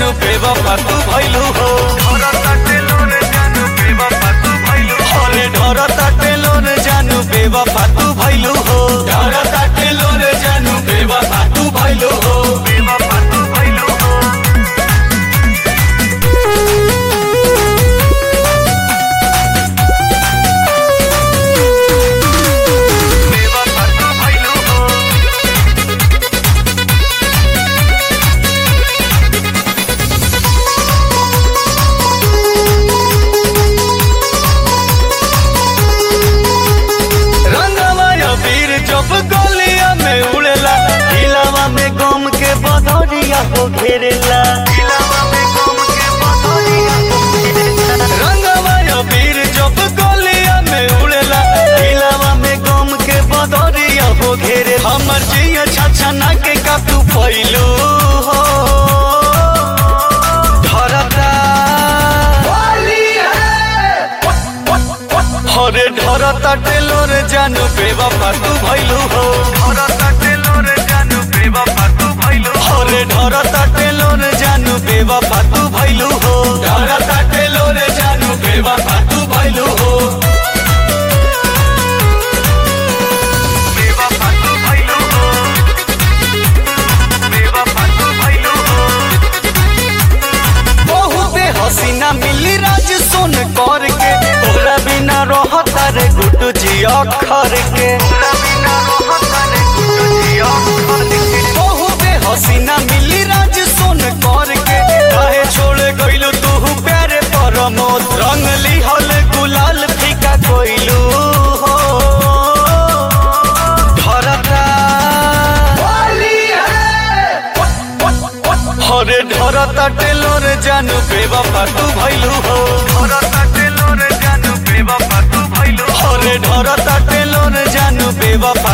जानू बेवफा तू भइलू हो अरे ढरता टेलोर जानू बेवफा तू भइलू हो ढरता टेलोर जानू बेवफा तू भइलू हो रंगवा अबीर जब गलिया में उड़ेला दिलावा में गम के बदरिया हो घेरेला रंगवा अबीर जब गलिया में उड़ेला दिलावा में गम के बदरिया हो घेरे हमर जिया छछना के का तू फैलू हो धरता हरे ढरता टेलोर जानू बेवफा तू भइलू हो हरे ढरता टेलोर जानू बेवफा तू भइलू हो ढरता टेलोर जानू बेवफा तू भइलू हो बहुते हसीना मिली राज सोन कर के तोरा बिना रहता रे गुड्डू जी अखर के बहुते हसीना मिली राज सोन कर के काहे छोड़ गइलू तू प्यारे परमोद रंग लिहल गुलाल फीका कोइलू हो धरता हरे ढरता टेलोर जानू बेवफा तू भइलू हो हरे ढरता टेलोर जानू बेवफा